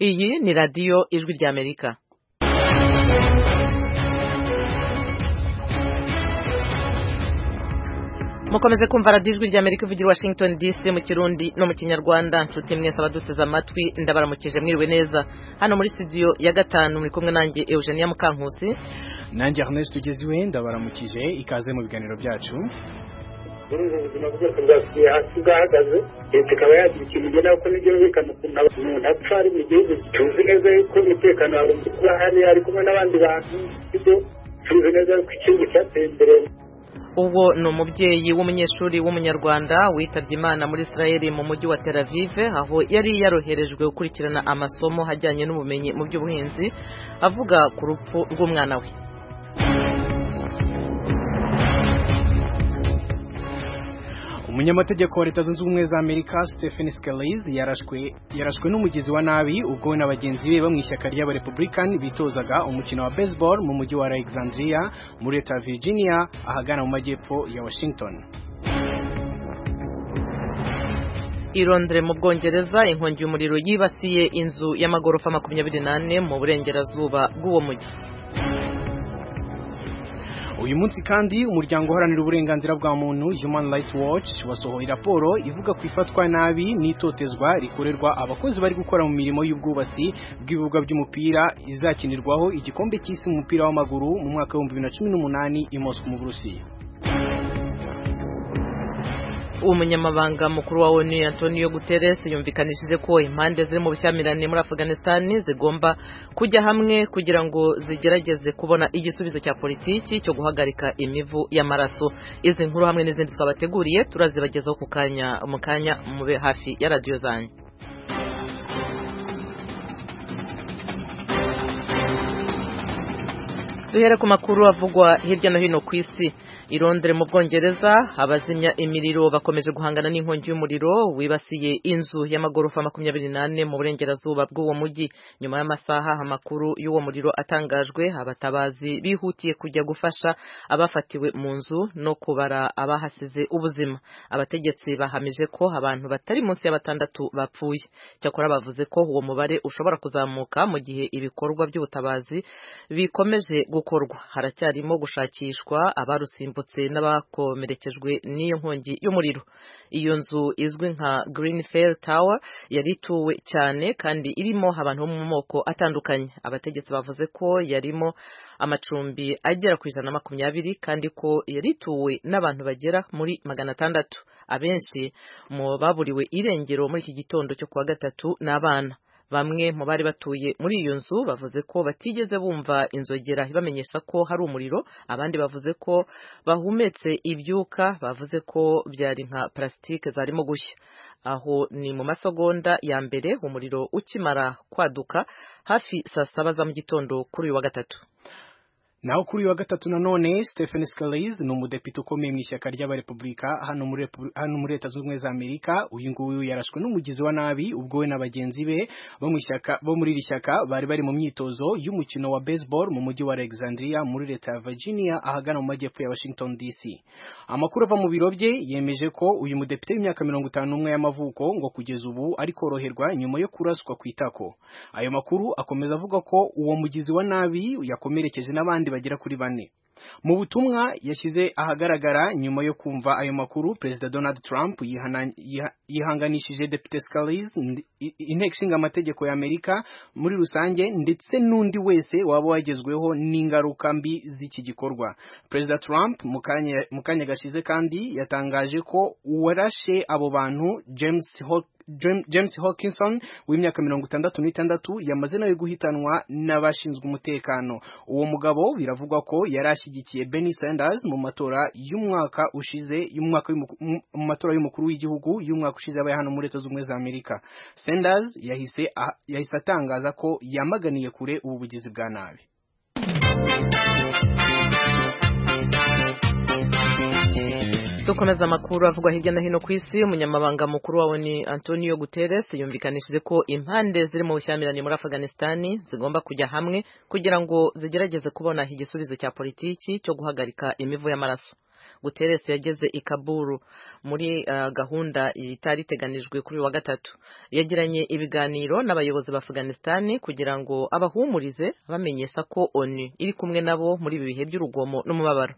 Iyi ni radiyo ijwi ry'Amerika mukomeze kumva radiyo ijwi ry'Amerika ivugira i Washington DC mu kirundi no mu kinyarwanda nshuti mwese abaduteze amatwi ndabaramukije mwiriwe neza hano muri studio ya gatanu muri kumwe nanjye Eugenia Mukankusi nanjye Ernest tugeziwe ndabaramukije ikaze mu biganiro byacu muri ubu buzima bwose bwasubiye hasi bwahagaze leta ikaba yagira ikintu igena kuko ntibyumvikana ukuntu umuntu apfa ari mu gihugu tuzi neza yuko umutekano wawe uba hariya ari kumwe n'abandi bantu bityo tuzi neza yuko igihugu cyateye imbere uwo ni umubyeyi w'umunyeshuri w'umunyarwanda witabye imana muri israel mu mujyi wa tel aviv aho yari yaroherejwe gukurikirana amasomo ajyanye n'ubumenyi mu by'ubuhinzi avuga ku rupfu rw'umwana we umunyamategeko wa leta zunze ubumwe za amerika stephen scalise yarashwe yarashwe n'umugizi wa nabi ubwo we na bagenzi be bo mu ishyaka ry'abarepublican bitozaga umukino wa baseball mu mujyi wa alexandria muri leta ya virginia ahagana mu majyepfo ya washington i Londres mu bwongereza inkongi y'umuriro yibasiye inzu y'amagorofa makumyabiri n'ane mu burengerazuba bw'uwo mujyi uyu munsi kandi umuryango uharanira uburenganzira bwa muntu human rights watch wasohoye raporo ivuga ku ifatwa nabi n'itotezwa rikorerwa abakozi bari gukora mu mirimo y'ubwubatsi bw'ibibuga by'umupira izakinirwaho igikombe cy'isi mu mupira w'amaguru mu mwaka w'ibihumbi bibiri na cumi n'umunani i Moscow mu burusiya umunyamabanga mukuru wa onu antonio guterres yumvikanishije ko impande ziri mu bushyamirane muri afghanistan zigomba kujya hamwe kugira ngo zigerageze kubona igisubizo cya politiki cyo guhagarika imivu y'amaraso izi nkuru hamwe n'izindi twabateguriye turazibagezaho ku kanya mu kanya mube hafi ya radiyo zanyu duhere ku makuru avugwa hirya no hino ku isi i Londres mu Bwongereza abazimya imiriro bakomeje guhangana n'inkongi y'umuriro wibasiye inzu y'amagorofa makumyabiri n'ane mu burengerazuba bw'uwo mujyi nyuma y'amasaha amakuru y'uwo muriro atangajwe abatabazi bihutiye kujya gufasha abafatiwe mu nzu no kubara abahasize ubuzima abategetsi bahamije ko abantu batari munsi ya batandatu bapfuye cyakora bavuze ko uwo mubare ushobora kuzamuka mu gihe ibikorwa by'ubutabazi bikomeje gukorwa haracyarimo gushakishwa abarusimbuye n'abakomerekejwe n'iyo nkongi y'umuriro iyo nzu izwi nka Greenfell Tower yari ituwe cyane kandi irimo abantu bo mu moko atandukanye abategetsi bavuze ko yarimo amacumbi agera ku ijana na makumyabiri kandi ko yari ituwe n'abantu bagera muri magana atandatu abenshi mu baburiwe irengero muri iki gitondo cyo kuwa gatatu n'abana bamwe mu bari batuye muri iyo nzu bavuze ko batigeze bumva inzogera ibamenyesha ko hari umuriro abandi bavuze ko bahumetse ibyuka bavuze ko byari nka plastique zarimo gushya aho ni mu masegonda ya mbere umuriro ukimara kwaduka hafi saa saba za mu gitondo kuri uyu wa gatatu naho kuri uyu wa gatatu nanone stephen scalise ni umudepite ukomeye mu ishyaka ry'abarepubulika hano muri leta zunze ubumwe za amerika uyu nguyu yarashwe n'umugizi wa nabi ubwo we na bagenzi be bo muri iri shyaka bari bari mu myitozo y'umukino wa baseball mu mujyi wa alexandria muri leta ya virginia ahagana mu majyepfo ya washington dc amakuru ava mu biro bye yemeje ko uyu mudepite w'imyaka mirongo itanu n'umwe y'amavuko ngo kugeza ubu ari koroherwa nyuma yo kuraswa ku itako ayo makuru akomeza avuga ko uwo mugizi wa nabi yakomerekeje n'abandi bagera kuri bane mu butumwa yashyize ahagaragara nyuma yo kumva ayo makuru perezida donald trump yihanganishije depite scalise inteko ishinga amategeko y'amerika muri rusange ndetse n'undi wese waba wagezweho n'ingaruka mbi z'iki gikorwa perezida trump mu kanya gashize kandi yatangaje ko uwarashe abo bantu james James Hawkinson w'imyaka mirongo itandatu n'itandatu yamaze nawe guhitanwa n'abashinzwe umutekano uwo mugabo biravugwa ko yari ashyigikiye Bernie Sanders mu matora y'umwaka ushize y'umwaka mu matora y'umukuru w'igihugu y'umwaka ushize yabaye hano muri Leta z'Ubumwe za Amerika Sanders yahise yahise atangaza ko yamaganiye kure ubu bugizi bwa nabi dukomeza amakuru avugwa hirya no hino ku isi umunyamabanga mukuru wawe ni antonio guterres yumvikanishije ko impande ziri mu bushyamirane muri afghanistan zigomba kujya hamwe kugira ngo zigerageze kubona igisubizo cya politiki cyo guhagarika imivu y'amaraso guteresi yageze i kaburu muri ah, gahunda itari iteganijwe kuri uyu wa gatatu yagiranye ibiganiro n'abayobozi ba afghanistan kugira ngo abahumurize bamenyesha ko onu iri kumwe nabo muri ibi bihe by'urugomo n'umubabaro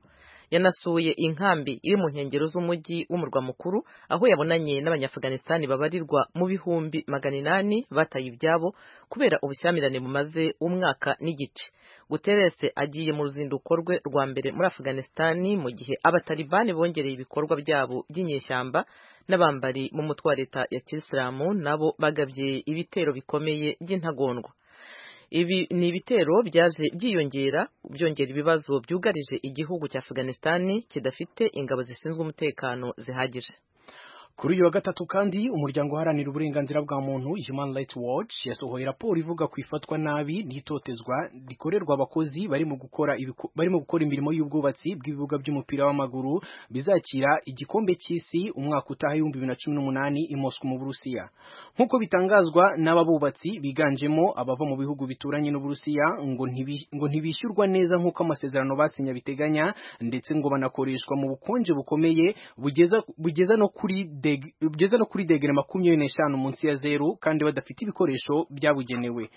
yanasuye inkambi iri mu nkengero z'umujyi w'umurwa mukuru aho yabonanye n'abanyafuganisitani babarirwa mu bihumbi magana inani bataye ibyabo kubera ubushyamirane bumaze umwaka n'igice guterese agiye mu ruzinduko rwe rwa mbere muri afuganisitani mu gihe abatalibani bongereye ibikorwa byabo by'inyeshyamba n'abambari mu mutwe wa leta ya kisilamu nabo bagabye ibitero bikomeye by'intagondwa ibi ni ibitero byaje byiyongera byongera ibibazo byugarije igihugu cya Afghanistan kidafite ingabo zishinzwe umutekano zihagije kuri uyu wa gatatu kandi umuryango uharanira uburenganzira bwa muntu Human Rights Watch yasohoye raporo ivuga ku ifatwa nabi n'itotezwa rikorerwa abakozi bari mu gukora ibiku- barimo gukora imirimo y'ubwubatsi bw'ibibuga by'umupira w'amaguru bizakira igikombe cy'isi umwaka utaha ibihumbi bibiri na cumi n'umunani i Moscow mu Burusiya nk'uko bitangazwa n'aba bubatsi biganjemo abava mu bihugu bituranye n'Uburusiya ngo ntibi- ngo ntibishyurwa neza nk'uko amasezerano basinya biteganya ndetse ngo banakoreshwa mu bukonje bukomeye bugeza bugeza no kuri deg- bugeza no kuri degere makumyabiri n'eshanu munsi ya zeru kandi badafite ibikoresho byabugenewe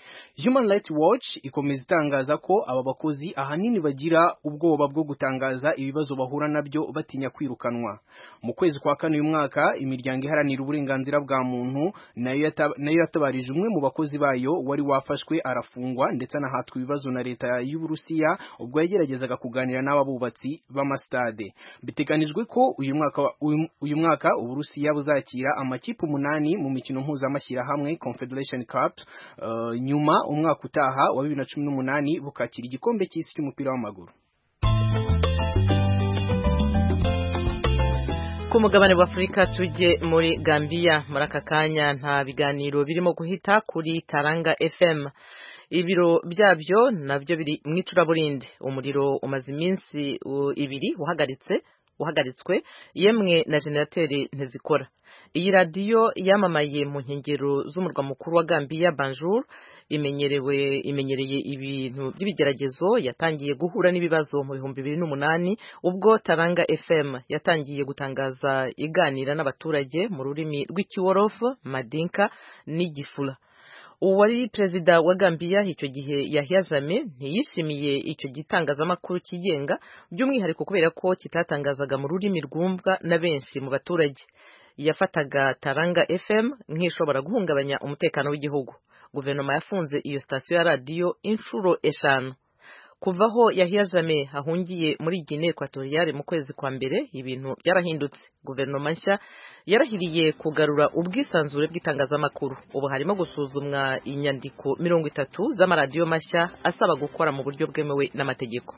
Human Rights Watch ikomeza itangaza ko aba bakozi ahanini bagira ubwoba bwo gutangaza ibibazo bahura nabyo batinya kwirukanwa mu kwezi kwa kane uyu mwaka imiryango iharanira uburenganzira bwa muntu nayo yata- nayo yatabarije umwe mu bakozi bayo wari wafashwe arafungwa ndetse anahatwa ibibazo na leta y'Uburusiya ubwo yageragezaga kuganira n'aba bubatsi b'amastade biteganijwe ko uyu mwaka wa- uyu- uyu mwaka Uburusiya buzakira amakipe umunani mu mikino mpuzamashyirahamwe Confederation Cup eh, nyuma umwaka utaha wa 2018 bukakira igikombe cy'isi cy'umupira w'amaguru ku mugabane wa Afurika tujye muri Gambia muri aka kanya nta biganiro birimo guhita kuri Taranga FM ibiro byabyo nabyo biri mu icuraburindi umuriro umaze iminsi u- ibiri uhagaritse uhagaritswe yemwe na generateri ntizikora iyi radiyo yamamaye mu nkengero z'umurwa mukuru wa Gambia Banjul imenyerewe imenyereye ibintu by'ibigeragezo yatangiye guhura n'ibibazo mu bihumbi bibiri n'umunani ubwo Taranga FM yatangiye gutangaza iganira n'abaturage mu rurimi rw'ikiworofu Madinka n'Igifula uwari perezida wa Gambia icyo gihe Yahya Jammeh ntiyishimiye icyo gitangazamakuru kigenga by'umwihariko kubera ko kitatangazaga mu rurimi rwumvwa na benshi mu baturage yafataga Taranga FM nk'ishobora guhungabanya umutekano w'igihugu guverinoma yafunze iyo sitasiyo ya radiyo inshuro eshanu kuva aho Yahya Jammeh ahungiye muri Guinée Equatoriale mu kwezi kwa mbere ibintu byarahindutse guverinoma nshya yarahiriye kugarura ubwisanzure bw'itangazamakuru ubu harimo gusuzumwa inyandiko mirongo itatu z'amaradiyo mashya asaba gukora mu buryo bwemewe n'amategeko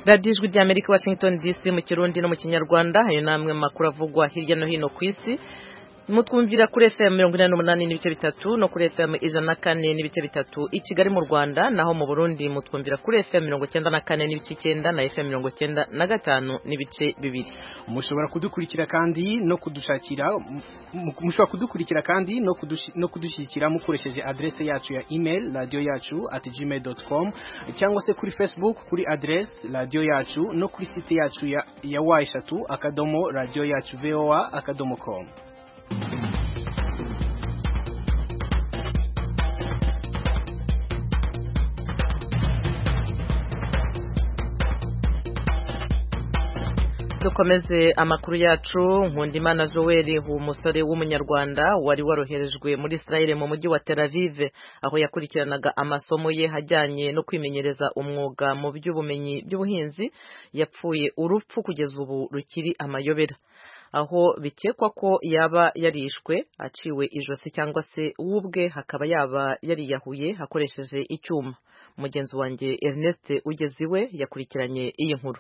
radiyo ijwi ry'amerika i washington dc mu kirundi no mu kinyarwanda ayo ni amwe mu makuru avugwa hirya no hino ku isi mutwumvira kuri fm mirongo inani n'umunani n'ibice bitatu no kuri fm ijana na kane n'ibice bitatu i kigali mu rwanda naho mu burundi mutwumvira kuri fm mirongo cyenda na kane n'ibice icyenda na fm mirongo cyenda na gatanu n'ibice bibiri mushobora kudukurikira kandi no kudushakira mu- mushobora kudukurikira kandi no kudushi- no kudushyigikira mukoresheje adresse yacu ya email radio yacu at gmail.com cyangwa se kuri facebook kuri adresse radio yacu no kuri site yacu ya, ya wa eshatu akadomo radio yacu voa akadomo com dukomeze amakuru yacu nkundimana joel umusore w'umunyarwanda wari waroherejwe muri israel mu mujyi wa tel aviv aho yakurikiranaga amasomo ye ajyanye no kwimenyereza umwuga mu by'ubumenyi by'ubuhinzi yapfuye urupfu kugeza ubu rukiri amayobera aho bikekwa ko yaba yarishwe aciwe ijosi cyangwa se we ubwe hakaba yaba yariyahuye akoresheje icyuma mugenzi wanjye ernest ugeze iwe yakurikiranye iyi nkuru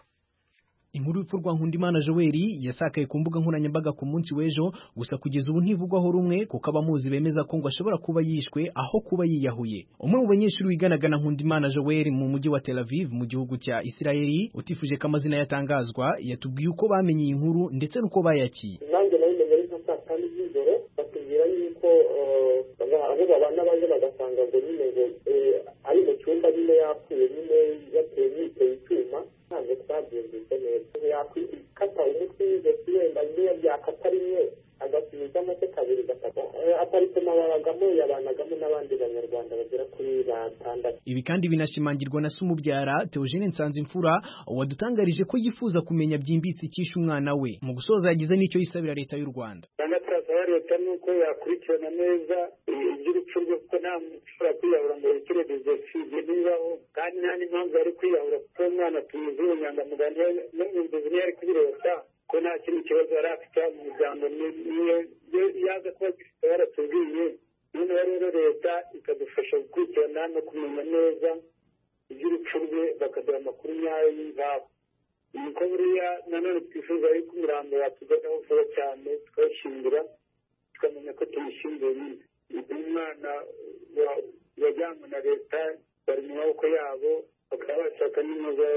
Inkuru y'urupfu rwa Nkundimana Joeli yasakaye ku mbuga nkoranyambaga ku munsi w'ejo gusa kugeza ubu ntivugwaho rumwe kuko abamuzi bemeza ko ngo ashobora kuba yishwe aho kuba yiyahuye umwe mu banyeshuri wiganaga na Nkundimana Joeli mu mujyi wa Tel Aviv mu gihugu cya Isirayeli utifuje ko amazina yatangazwa yatubwiye uko bamenye iyi nkuru ndetse n'uko bayakiye nanjye nabimenye ari nka saa tanu z'ijoro batubwira yuko eh, aho babana baje bagasa ugasanga ngo nyine ngo ari mu cyumba nyine yapfuye nyine yateye yiteye icyuma ntabwo twabyumvise neza yakata umutwe y'ijosi wenda nyine yakata rimwe agasubizamo se kabiri gatatu aparitoma babagamo yabanagamo n'abandi banyarwanda bagera kuri batandatu ibi kandi binashimangirwa na Sumubyara Theogene Nsanzimfura wadutangarije ko yifuza kumenya byimbitse icyishe umwana we mu gusoza yagize n'icyo yisabira leta y'u Rwanda cyangwa turasaba leta nuko yakurikirana neza iby'urupfu rwe kuko nta muntu ushobora kwiyahura ngo yikire bizefi bibaho kandi nta n'impamvu yari kwiyahura kuko umwana tuyizi ubunyangamugayo no mu nzozi niyo ari kubireba ko nta kindi kibazo yari afite mu muryango niyo yaza kuba agifite yaratubwiye noneho rero leta ikadufasha gukurikirana no kumenya neza iby'urupfu rwe bakaduha amakuru nyayo y'ingabo niko buriya nanone twifuza yuko umurambo watugeraho vuba cyane tukawushyingura tukamenya ko tumushyinguye nyine umwana wajyanywe na leta bari mu maboko yabo bakaba bashaka n'impuza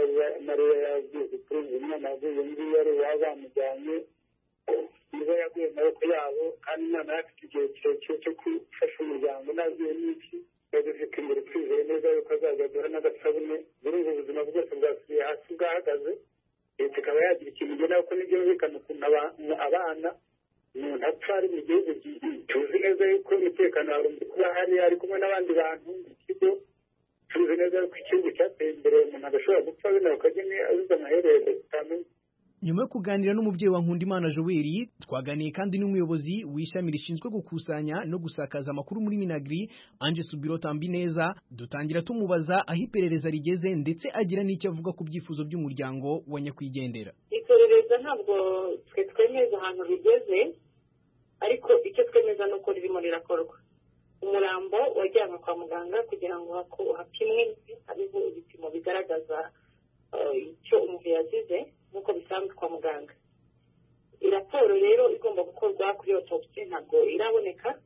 mariya yagize kuri uyu mwana yaguye ngiyo ari uwaba bamujyanye niba yaguye mu maboko yabo kandi umwana yari afite igihe kirekire cyo gufasha umuryango ntagiye n'iki yagufite imbere twizeye neza yuko azajya agura n'agasabune buriya ubuzima bwose bwasubiye hasi bwahagaze leta ikaba yagira ikintu igena kuko ntibyumvikana ukuntu abana umuntu apfa ari mu gihugu tuzi neza yuko umutekano wagombye kuba hari ari kumwe n'abandi bantu mu kigo tuzi neza yuko igihugu cyateye imbere umuntu adashobora gupfa bino bakagene azize amaherezo tutamenye nyuma yo kuganira n'umubyeyi wa Nkundimana Joel twaganiye kandi n'umuyobozi w'ishami rishinzwe gukusanya no gusakaza amakuru muri Minagri Ange Subiro Tambineza dutangira tumubaza aho iperereza rigeze ndetse agira n'icyo avuga ku byifuzo by'umuryango wa nyakwigendera iperereza ntabwo twe twemeza ahantu rigeze ariko icyo twemeza ni uko ririmo rirakorwa umurambo wajyanwe kwa muganga kugira ngo hapimwe hariho ibipimo bigaragaza icyo umuntu yazize nk'uko bisanzwe kwa muganga raporo rero igomba gukorwa kuri otopsi ntabwo iraboneka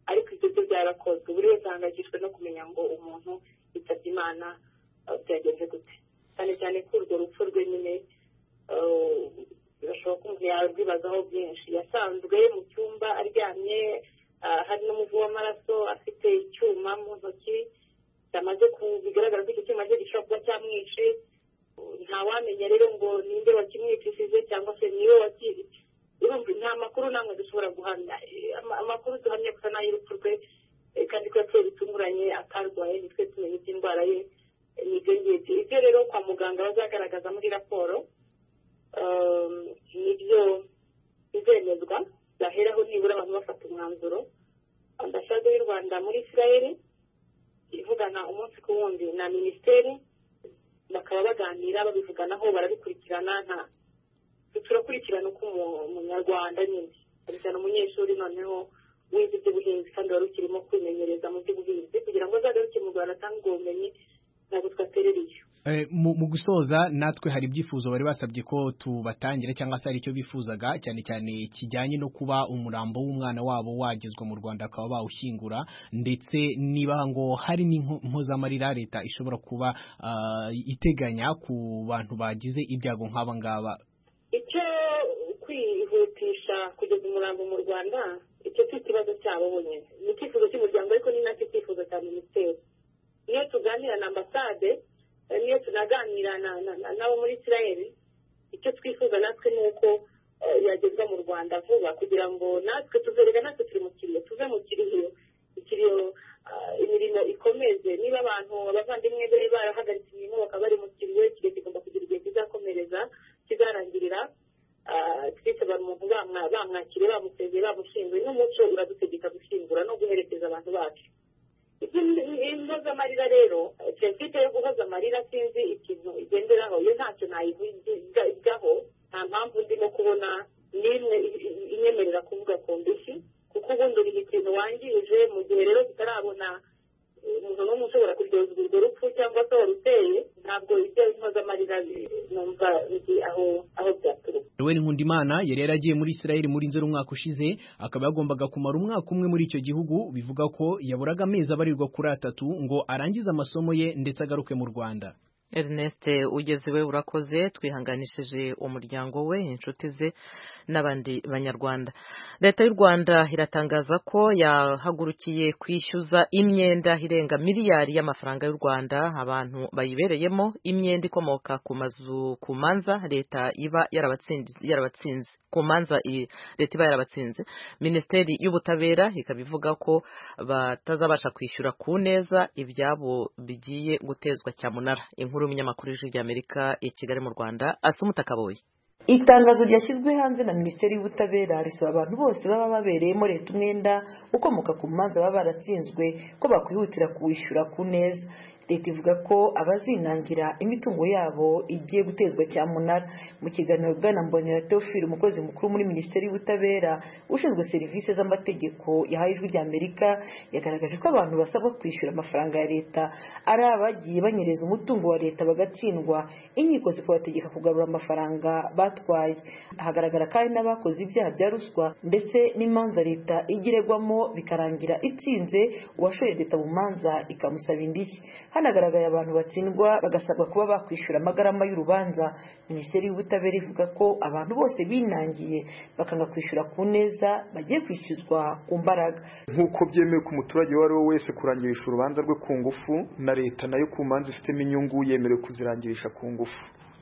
ariko ibyo byo byarakozwe buri wese ahangayikishijwe no kumenya ngo umuntu yitabye imana byagenze gute cyane cyane ko urwo rupfu rwe nyine birashoboka ko umuntu yarwibazaho byinshi yasanzwe mu cyumba aryamye hari n'umuvu w'amaraso afite icyuma mu ntoki cyamaze bigaragara ko icyo cyuma cye gishobora kuba cyamwishe ntawamenya rero ngo ninde wakimwicishije cyangwa se niwe wakiriye urumva nta makuru namwe dushobora guhamya amakuru duhamya gusa n'ay'urupfu rwe kandi ko yateye bitunguranye akarwaye nitwe tumenya iby'indwara ye nibyo ngibyo ibyo rero kwa muganga bazagaragaza muri raporo nibyo bizemezwa byaheraho nibura abantu bafata umwanzuro ambasade y'u rwanda muri israel ivugana umunsi ku wundi na minisiteri bakaba baganira babivuganaho barabikurikirana nta turakurikirana uko umunyarwanda nyine cyane cyane umunyeshuri noneho wize iby'ubuhinzi kandi wari ukirimo kwimenyereza mu by'ubuhinzi kugira ngo azagaruke mu rwanda atange ubwo bumenyi ntabwo twaterereye mu gusoza natwe hari ibyifuzo bari basabye ko tubatangira cyangwa se hari icyo bifuzaga cyane cyane kijyanye no kuba umurambo w'umwana wabo wagezwa mu Rwanda akaba bawushyingura ndetse niba ngo hari n'impozamarira leta ishobora kuba iteganya ku bantu bagize ibyago nk'aba ngaba icyo kwihutisha kugeza umurambo mu rwanda icyo si ikibazo cyabo bonyine ni icyifuzo cy'umuryango ariko ni nacyo cyifuzo cya minisiteri iyo tuganira na ambasade niyo tunaganira nabo muri israel icyo twifuza natwe ni uko yagezwa mu rwanda vuba kugira ngo natwe tuzerega natwe turi mu kiriyo tuve mu kiriyo ikiriyo imirimo ikomeze niba abantu abavandimwe bari barahagaritse imirimo bakaba bari mu kiriyo ikiriyo kigomba kugira igihe kizakomereza kizarangirira twese umuntu bamwakire bamusezeye bamushinguye n'umuco uradutegeka gushyingura no guherekeza abantu bacu imboza amarira rero serivisi yo guhoza amarira sinzi ikintu igenderaho iyo ntacyo ntayivugaho nta mpamvu ndimo kubona n'imwe inyemerera kuvuga ku ndishyi kuko ubundi uriha ikintu wangirije mu gihe rero tutarabona umuntu n'umwe ushobora kuryozwa urwo rupfu cyangwa se waruteye ntabwo ibyo inkoza amarira numva nzi aho aho byaturuka Noel Nkundimana yari yaragiye muri Israel muri nzeri umwaka ushize akaba yagombaga kumara umwaka umwe muri icyo gihugu bivuga ko yaburaga amezi abarirwa kuri atatu ngo arangize amasomo ye ndetse agaruke mu Rwanda Ernest ugeze iwe urakoze twihanganishije umuryango we inshuti ze n'abandi banyarwanda leta y'u rwanda iratangaza ko yahagurukiye kwishyuza imyenda irenga miliyari y'amafaranga y'u rwanda abantu bayibereyemo imyenda ikomoka ku mazu ku manza leta iba yarabatsinze yarabatsinze ku manza i- leta iba yarabatsinze minisiteri y'ubutabera ikaba ivuga ko batazabasha kwishyura ku neza ibyabo bigiye gutezwa cyamunara inkuru y'umunyamakuru w'ijwi ry'amerika i kigali mu rwanda asumuta kaboyi itangazo ryashyizwe hanze na minisiteri y'ubutabera risaba abantu bose baba babereyemo leta umwenda ukomoka ku manza baba baratsinzwe ko bakwihutira kuwishyura ku neza leta ivuga ko abazinangira imitungo yabo igiye gutezwa cyamunara mu kiganiro bwana mbonera theophile umukozi mukuru muri minisiteri y'ubutabera ushinzwe serivisi z'amategeko yahaye ijwi ry'amerika yagaragaje ko abantu basabwa kwishyura amafaranga ya leta ari abagiye banyereza umutungo wa leta bagatsindwa inkiko zikabategeka kugarura amafaranga batwaye hagaragara kandi n'abakoze ibyaha bya ruswa ndetse n'imanza leta igiregwamo bikarangira itsinze uwashoye leta mu manza ikamusaba indishyi hanagaragaye abantu batsindwa bagasabwa kuba bakwishyura amagarama y'urubanza minisiteri y'ubutabera ivuga ko abantu bose binangiye bakanga kwishyura ku neza bagiye kwishyuzwa ku mbaraga nk'uko byemewe ku muturage uwo ari we wese kurangirisha urubanza rwe ku ngufu na leta nayo ku manza ifitemo inyungu yemerewe kuzirangirisha ku ngufu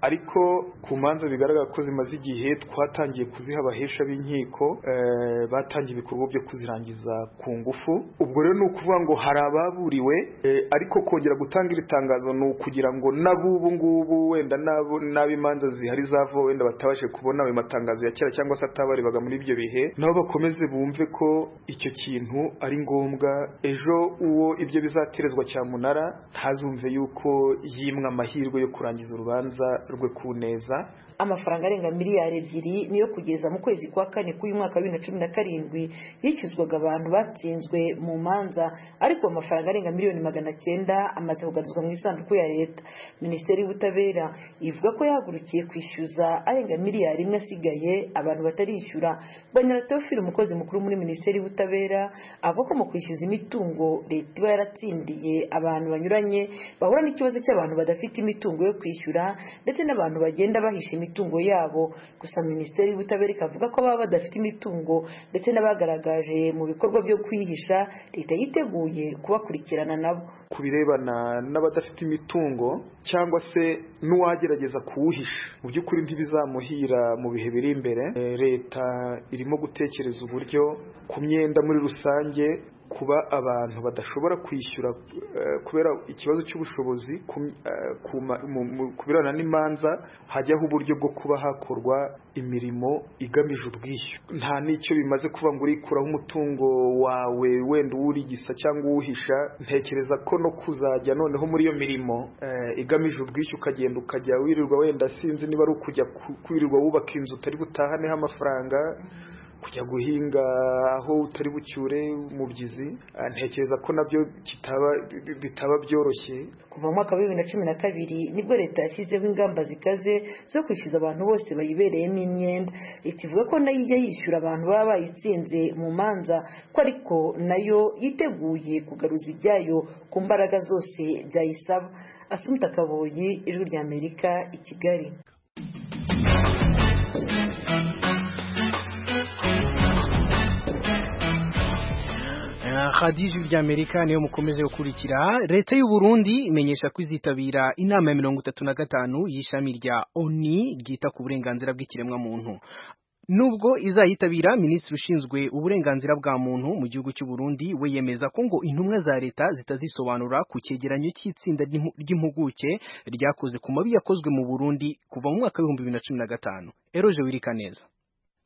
ariko ku manza bigaragara ko zimaze igihe twatangiye kuziha abahesha b'inkiko eh, batangiye ibikorwa byo kuzirangiza ku ngufu ubwo rero ni ukuvuga ngo hari ababuriwe eh, ariko kongera gutanga iri tangazo ni ukugira ngo n'abubu ngubu wenda n'abo- n'ab'imanza zihari zava wenda batabashe kubona ayo matangazo ya kera cyangwa se atabarebaga muri ibyo bihe nabo bakomeze bumve ko icyo kintu ari ngombwa ejo uwo ibyo bizaterezwa cyamunara ntazumve yuko yimwe amahirwe yo kurangiza urubanza rwe ku neza amafaranga arenga miliyari ebyiri niyo kugeza mu kwezi kwa kane k'uyu mwaka wa bibiri na cumi na karindwi yishyuzwaga abantu batsinzwe mu manza ariko ayo mafaranga arenga miliyoni magana cyenda amaze kugaruzwa mu isanduku ya leta minisiteri y'ubutabera ivuga ko yahagurukiye kwishyuza arenga miliyari imwe asigaye abantu batarishyura banyara teofile umukozi mukuru muri minisiteri y'ubutabera avuga ko mu kwishyuza imitungo leta iba yaratsindiye abantu banyuranye bahura n'ikibazo cy'abantu badafite imitungo yo kwishyura ndetse n'abantu bagenda bahisha imitungo yabo gusa minisiteri y'ubutabera ikavuga ko baba badafite imitungo ndetse n'abagaragaje mu bikorwa byo kwihisha leta yiteguye kubakurikirana nabo ku birebana n'abadafite imitungo cyangwa se n'uwagerageza kuwuhisha mu by'ukuri ntibizamuhira mu bihe biri imbere Eh, leta irimo gutekereza uburyo ku myenda muri rusange kuba abantu badashobora kwishyura eh, kubera ikibazo cy'ubushobozi ku m- eh, ku ma- mu- mu- ku birebana n'imanza hajyaho uburyo bwo kuba hakorwa imirimo igamije ubwishyu nta n'icyo bimaze kuba ngo urikuraho umutungo wawe wenda uwurigisa cyangwa uwuhisha ntekereza ko no kuzajya noneho muri iyo mirimo eh, igamije ubwishyu ukagenda ukajya wirirwa wenda sinzi niba ari ukujya ku- kwirirwa wubaka inzu utari butahaneho amafaranga kujya guhinga aho utari bucyure umubyizi eh, ntekereza ko nabyo kitaba bi- bitaba byoroshye kuva mu mwaka wa bibiri na cumi na kabiri nibwo leta yashyizeho ingamba zikaze zo kwishyuza abantu bose bayibereyemo imyenda leta ivuga ko nayo ijya yishyura abantu baba bayitsinze mu manza ko ariko nayo yiteguye kugaruza ibyayo ku mbaraga zose byayisaba asumta kaboyi ijwi ry'amerika i kigali radiyo ijwi ry'amerika niyo mukomeze gukurikira leta y'u Burundi imenyesha ko izitabira inama ya mirongo itatu na gatanu y'ishami rya oni ryita ku burenganzira bw'ikiremwamuntu nubwo izayitabira minisitiri ushinzwe uburenganzira bwa muntu mu gihugu cy'u Burundi we yemeza ko ngo intumwa za leta zitazisobanura ku cyegeranyo cy'itsinda ry'impu- ry'impuguke ryakoze ku mabi yakozwe mu Burundi kuva mu mwaka w'ibihumbi bibiri na cumi na gatanu eroje wirika neza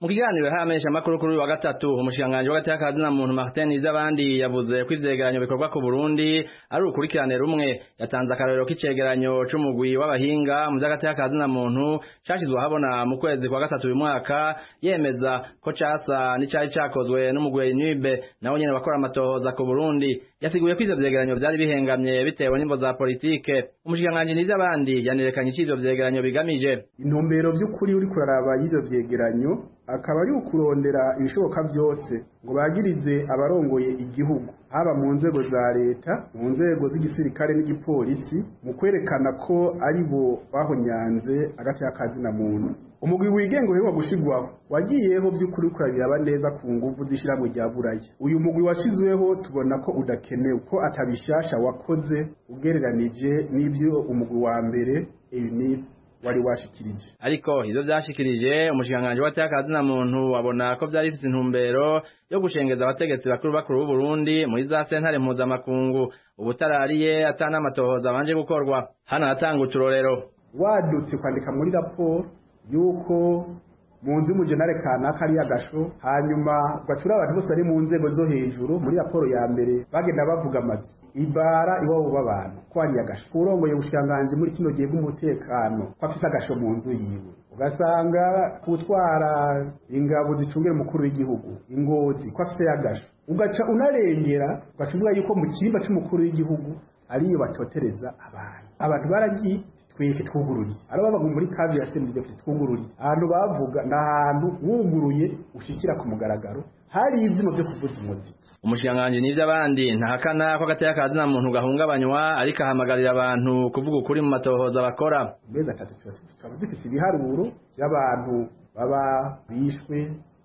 mu kiganiro hamenyesha amakuru kuri uyu wa gatatu umushikiranganji w'agati y'akazina muntu Martin Izabandi yavuze ko ivyegeranyo bikorwa ku Burundi ari urukurikirane rumwe yatanze akarorero k'icegeranyo c'umugwi w'abahinga mu vy'agati y'akazina muntu cashizwe ahabona mu kwezi kwa gatatu uyu mwaka yemeza ko casa n'icari cakozwe n'umugwi Nibe nawe nyene bakora amatohoza ku Burundi yasiguye ko ivyo vyegeranyo vyari bihengamye bitewe n'imvo za politike umushikiranganji Nizabandi yanerekanye ic'ivyo vyegeranyo bigamije intumbero by'ukuri uri kuraraba y'ivyo vyegeranyo akaba ari ukurondera ibishoboka byose ngo bagirize abarongoye igihugu haba mu nzego za leta mu nzego z'igisirikare n'igipolisi mu kwerekana ko ari bo bahonyanze agati k'akazina muntu umugwi wigenga uheruka gushigwaho wagiyeho by'ukuri kurabiraba neza ku nguvu z'ishyirahamwe rya buraya uyu mugwi washizweho tubona ko udakenewe ko atabishasha wakoze ugereranije n'ibyo umugwi wa mbere unif wari washikirije ariko ivyo vyashikirije umushikanganje w'atakazi na muntu abona ko vyari bifite intumbero yo gushengeza abategetsi bakuru bakuru b'u Burundi muri za sentare mpuzamakungu ubutarariye atana amatohoza banje gukorwa hano hatanga uturorero wadutse kwandika muri raporo yuko mu nzu y'umujenare kanaka ari agasho hanyuma ugacura abantu bose bari mu nzego zo hejuru muri raporo ya mbere bagenda bavuga amazu ibara iwabo b'abantu ko ari agasho urongoye ubushikiranganji muri kino gihe bw'umutekano ko afite agasho mu nzu yiwe ugasanga gutwara ingabo zicungira umukuru w'igihugu ingozi ko afite agasho ugaca unarengera ugaca uvuga yuko mu cyimba cy'umukuru w'igihugu ariyo bacotereza abantu abantu baragiye twebwe twugururiye ari babaga muri kavi ya sendege twugururiye ahantu bavuga ni ahantu wuguruye ushikira ku mugaragaro hari ibyuma byo kuvuza umuziki umushikiranganji n'ivy'abandi ntahakana ko agateye akazi na muntu gahungabanywa ariko ahamagarira abantu kuvuga ukuri mu matohoza bakora amezi atatu tuba dufite ibiharuro by'abantu baba bishwe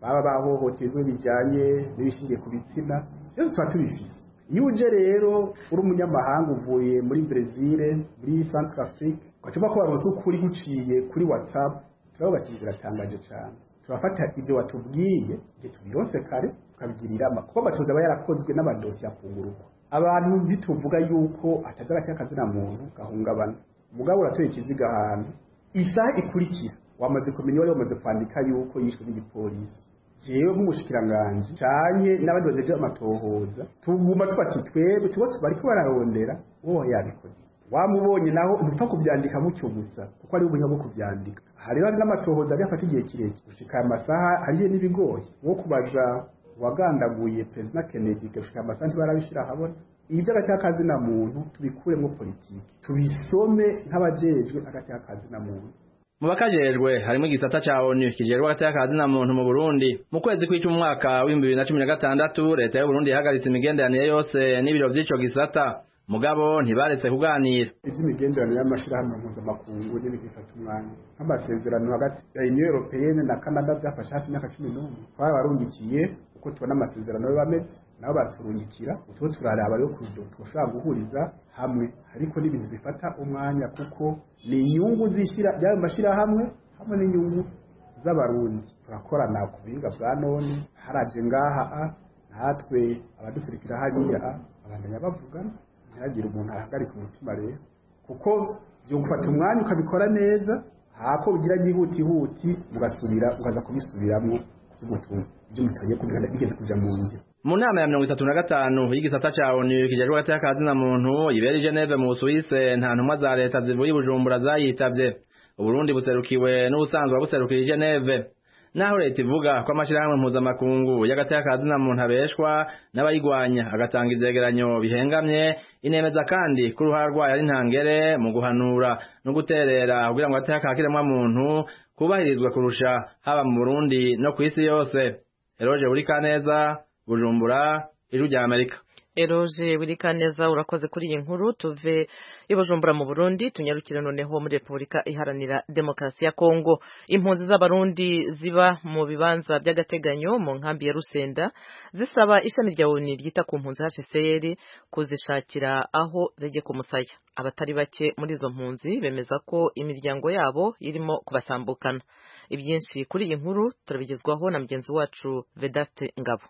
baba bahohoterwe bijyanye n'ibishingiye ku bitsina byose tuba tubifise iyo uje rero uri umunyamahanga uvuye muri brezil muri centre afrique ugacupa ko waronse ukuri guciye kuri whatsapp turabona ati biratangaje cyane turafata ibyo watubwiye igihe tubirose kare tukabigira inama kuko amatoza aba yarakozwe n'amadosi afungurwa abantu bituvuga yuko atajara cy'akazi na muntu gahungabana umugabo uratoye ikiziga ahantu isaha ikurikira wamaze kumenya wari wamaze kwandika yuko yishwe n'igipolisi jewe nk'umushikiranganji canke n'abandi bajeje amatohoza tuguma tubati twebwe tuba bariko bararondera uwo yabikoze wamubonye naho umupfa kuvyandika mutyo gusa kuko ari ubunya bwo kuvyandika aha rero hari n'amatohoza ari afata igihe kirekire gushika amasaha ariye n'ibigoye wo kubaza wagandaguye perezida kennedy gushika amasaha ntibarabishira ahabona ibi by'agacyakazi na muntu tubikuremo politiki tubisome nk'abajejwe agacyakazi na muntu mu bakajejwe harimo igisata ca onu kijerwa gateye akazi na muntu mu Burundi mu kwezi kw'icumi umwaka w'ibihumbi bibiri na cumi na gatandatu leta y'u Burundi yahagaritse imigenderanire yose n'ibiro vy'ico gisata mugabo ntibaretse kuganira iby'imigenderanire y'amashyirahamwe mpuzamakungu n'ibindi bifata umwanya nk'amasezerano hagati ya uniyo europeyene na canada byafashe hafi imyaka cumi n'umwe twabarungikiye uko tubona amasezerano yo bameze nabo baturungikira utwo turaraba yo kuzo turashobora guhuriza hamwe ariko n'ibintu bifata umwanya kuko ni inyungu z'ishyira by'ayo mashyirahamwe hamwe n'inyungu z'abarundi turakorana ku buhinga bwa none haraje ngaha a natwe abaduserukira hariya a abandanya bavugana ntihagire umuntu ahagarika umutima rero kuko byo gufata umwanya ukabikora neza hako ugira byihutihuti ugasubira ukaza kubisubiramo by'umutungo by'umutungo kubigana bigeze kuja mu ngiro mu nama ya mirongo itatu na gatanu y'igisata ca onu kijejwe gateye akazi na muntu ibera i geneve mu busuwise nta ntumwa za leta zivuye i bujumbura zayitavye uburundi buserukiwe n'ubusanzwe buserukira i geneve naho leta ivuga ko amashirahamwe mpuzamakungu y'agateye akazi na muntu abeshwa n'abayigwanya agatanga ivyegeranyo bihengamye inemeza kandi ko uruhara rwayo ari ntangere mu guhanura no guterera kugira ngo gateye akakiremwa muntu kubahirizwe kurusha haba mu burundi no kw'isi yose eroje burikaneza bujumbura ijwi rya amerika Eroje Wirikaneza urakoze kuri iyi nkuru tuve ibujumbura mu Burundi tunyarukire noneho muri Republika iharanira Demokarasi ya Kongo impunzi z'abarundi ziba mu bibanza by'agateganyo mu nkambi ya Rusenda zisaba ishami rya ONU ryita ku mpunzi HCR kuzishakira aho zijye ku musaya abatari bake muri izo mpunzi bemeza ko imiryango yabo irimo kubasambukana ibyinshi kuri iyi nkuru turabigezwaho na mugenzi wacu Vedaste Ngabo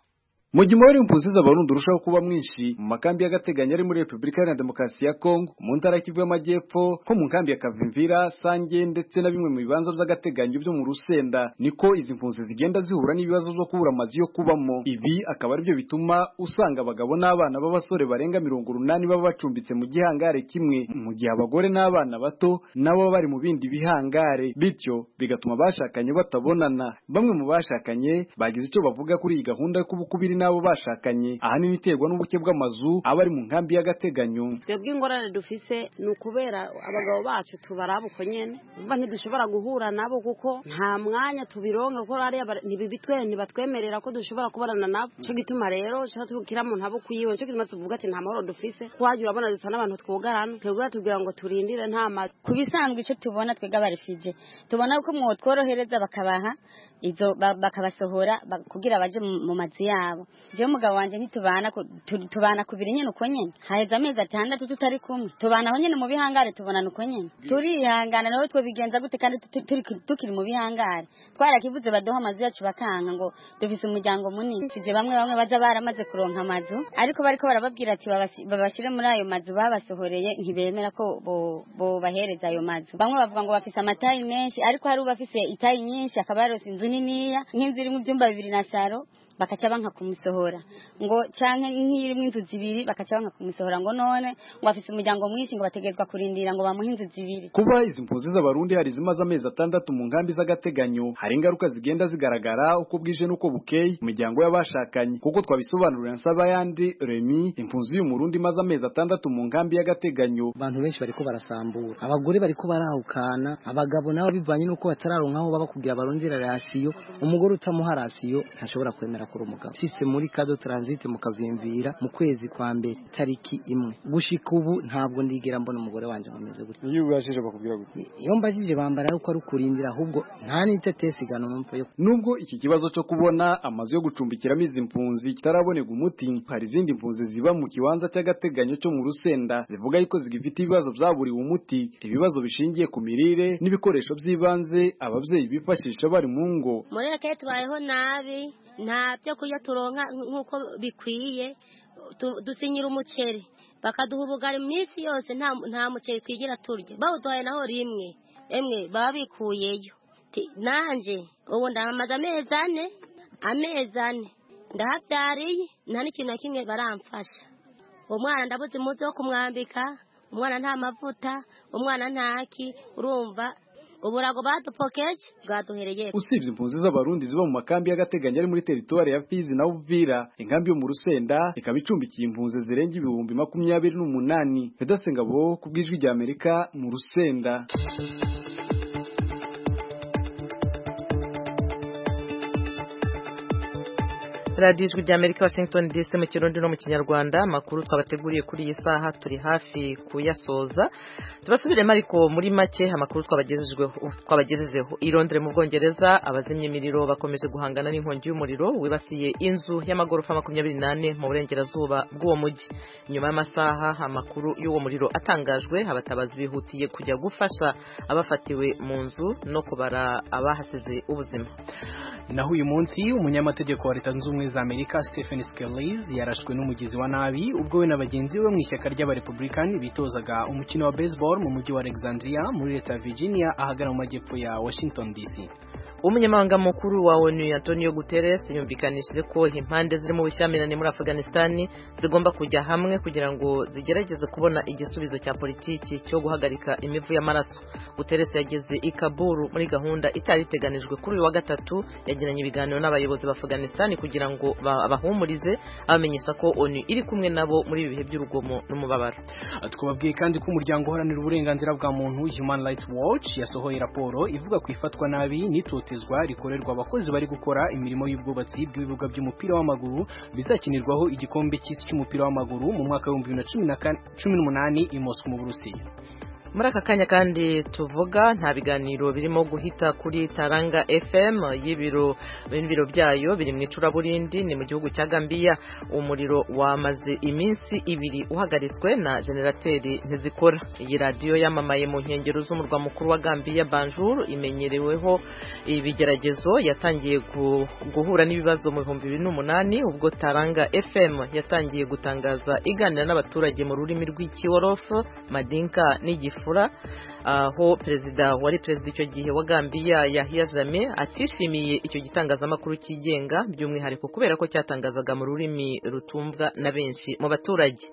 mu gihe umubare w'impunzi z'abarundi urushaho kuba mwinshi mu makambi y'agateganyo ari muri repubulika iharanira demokarasi ya kongo mu ntara kivu y'amajyepfo nko mu nkambi ya kavimvira sange ndetse na bimwe mu bibanza by'agateganyo byo mu rusenda niko izi mpunzi zigenda zihura n'ibibazo byo kubura amazu yo kubamo ibi akaba aribyo bituma usanga abagabo n'abana b'abasore barenga mirongo urunani baba bacumbitse mu gihangare kimwe mu gihe abagore n'abana bato nabo baba bari mu bindi bihangare bityo bigatuma abashakanye batabonana bamwe mu bashakanye bagize icyo bavuga kuri iyi gahunda yo kubukubiri n'abo bashakanye ahanini iterwa n'ubuke bw'amazu aba ari mu nkambi y'agateganyo twebwe ingorane dufise ni ukubera abagabo bacu tubaraba uko nyene umva ntidushobora guhura nabo kuko nta mwanya tubironke kuko hariya bara- ntibibitwe ntibatwemerera ko dushobora kubonana nabo cyo gituma rero tukira mu ntabo kuyiwe cyo gituma tuvuga ati nta mahoro dufise kuhagira urabona dusa n'abantu twugarana twebwe batubwira ngo turindire nta mazi ku bisanzwe icyo tubona twebwe abarefije tubona ko mwotworohereza bakabaha izo ba- bakabasohora ba- kugira baje mu mu mazu yabo jewe umugabo wanjye ntitubana ku- tu- tubana ku biri nyine uko nyine haheze amezi atandatu tutari kumwe tubana aho nyine mu bihangare tubonana uko nyine turihangana nawe twobigenza gute kandi tuti- turi- tukiri mu bihangare twarakivuze baduha amazu yacu bakanka ngo dufise umuryango munini tuje bamwe bamwe baza baramaze kuronka amazu ariko bariko barababwira ati babashi- babashire muri ayo mazu babasohoreye ntibemera ko bo- bobahereza ayo mazu bamwe bavuga ngo bafise amatayi menshi ariko hari ubafise itayi nyinshi akaba yarose inzu niniya nk'inzu irimo ibyumba bibiri na saro bakaca banka kumusohora ngo canke nk'irimo inzu zibiri bakaca banka kumusohora ngo none ngo afise umuryango mwinshi ngo bategerezwa kurindira ngo bamuhe inzu zibiri kuba izi mpunzi z'abarundi hari zimaze amezi atandatu mu nkambi z'agateganyo hari ingaruka zigenda zigaragara uko bwije n'uko bukeye mu miryango y'abashakanye kuko twabisobanurira Nsabayandi Remy impunzi y'umurundi imaze amezi atandatu mu nkambi y'agateganyo abantu benshi bariko barasambura abagore bariko barahukana abagabo nabo bivanye nuko batararonka aho baba kugira barondera rasiyo umugore utamuha rasiyo ntashobora kwemera kuri umugabo nshitse muri kado transit mu kavimvira mu kwezi kwa mbere tariki imwe gushika ubu ntabwo ndigera mbona umugore wanje ameze gutya iyo ubashije bakubwira gute iyo mbajije bambara yuko ari ukurindira ahubwo nta n'itetesi igano numva yo nubwo iki kibazo cyo kubona amazu yo gucumbikiramo izi mpunzi kitaraboneka umuti hari izindi mpunzi ziba mu kibanza cy'agateganyo cyo mu rusenda zivuga yuko zigifite ibibazo byaburiwe umuti ibibazo bishingiye ku mirire n'ibikoresho by'ibanze ababyeyi bifashisha bari mu ngo muri reka tubayeho nabi nta byo kurya turonka nk'uko bikwiye Tu- dusinyira umuceri bakaduha ubugari iminsi yose nta nta muceri twigira turya bawuduhaye naho rimwe emwe baba bikuyeyo Ti- nanjye ubu ndamaze amezi ane amezi ane ndahabyariye nta n'ikintu na kimwe baramfasha umwana ndabuze umunsi wo kumwambika umwana nta mavuta umwana ntaki urumva uburago badupokeje bwaduhereye usibye impunzi z'abarundi ziba mu makambi y'agateganyo ari muri teritwari ya fizi na uvira inkambi yo mu rusenda ikaba icumbikiye impunzi zirenga ibihumbi makumyabiri n'umunani vedasengabo ku bw'ijwi rya amerika mu rusenda radiyo ijwi rya amerika washington dc mu kirundi no mu kinyarwanda amakuru twabateguriye kuri iyi saha turi hafi kuyasoza tubasubiremo ariko muri make amakuru twabagejejweho- twabagejejeho i Londres mu bwongereza abazimya imiriro bakomeje guhangana n'inkongi y'umuriro wibasiye inzu y'amagorofa makumyabiri n'ane mu burengerazuba bw'uwo mujyi nyuma y'amasaha amakuru y'uwo muriro atangajwe abatabazi bihutiye kujya gufasha abafatiwe mu nzu no kubara abahasize ubuzima naho uyu munsi umunyamategeko wa leta zunze ubumwe za amerika stephen scales yarashwe n'umugizi wa nabi ubwo we na bagenzi be mu ishyaka ry'abarepublikani bitozaga umukino wa baseball mu mujyi wa alexandria muri leta ya virginia ahagana mu majyepfo ya washington dc umunyamabanga mukuru wa onu antonio guterres yumvikanishije ko impande ziri mu bushyamirane muri afghanistan zigomba kujya hamwe kugira ngo zigerageze kubona igisubizo cya politiki cyo guhagarika imivu y'amaraso guterres yageze i kaburu muri gahunda itari iteganijwe kuri uyu wa gatatu yagiranye ibiganiro n'abayobozi ba afghanistan kugira ngo ba- abahumurize abamenyesha ko onu iri kumwe nabo muri ibi bihe by'urugomo n'umubabaro twababwiye kandi ko umuryango uharanira uburenganzira bwa muntu human rights watch yasohoye raporo ivuga ku ifatwa nabi n'itotezwa rikorerwa abakozi bari gukora imirimo y'ubwubatsi bw'ibibuga by'umupira w'amaguru bizakinirwaho igikombe cy'isi cy'umupira w'amaguru mu mwaka w'ibihumbi bibiri na cumi na kane- cumi n'umunani i moscou mu burusiya muri aka kanya kandi tuvuga nta biganiro birimo guhita kuri taranga fm y'ibiro ibiro byayo biri mu icuraburindi ni mu gihugu cya gambiya umuriro wamaze iminsi ibiri uhagaritswe na generateri ntizikora iyi radiyo yamamaye mu nkengero z'umurwa mukuru wa gambiya banjuru imenyereweho ibigeragezo yatangiye gu- guhura n'ibibazo mu bihumbi bibiri n'umunani ubwo taranga fm yatangiye gutangaza iganira n'abaturage mu rurimi rw'ikiworofu madinka n'igifura aho perezida wari perezida icyo gihe wa Gambia Yahya Jammeh atishimiye icyo gitangazamakuru cyigenga by'umwihariko kubera ko cyatangazaga mu rurimi rutumvwa na benshi mu baturage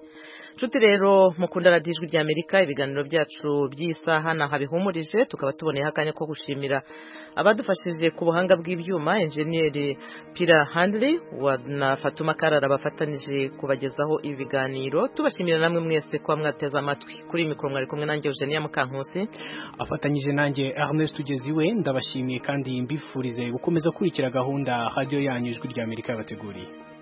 nshuti rero mukunda radiyo ijwi ry'amerika ibiganiro byacu by'isaha ni aha bihumurije tukaba tuboneyeho akanya ko gushimira abadufashije ku buhanga bw'ibyuma enjeniyeri pira handiri na fatuma karara bafatanije kubagezaho ibi biganiro tubashimira namwe mwese kuba mwateze amatwi kuri mikoro mwari kumwe nanjye eugenia mukankusi afatanyije nanjye Ernest Tugeziwe ndabashimiye kandi mbifurize gukomeza kurikira gahunda radio yanyu ijwi ry'amerika yabateguriye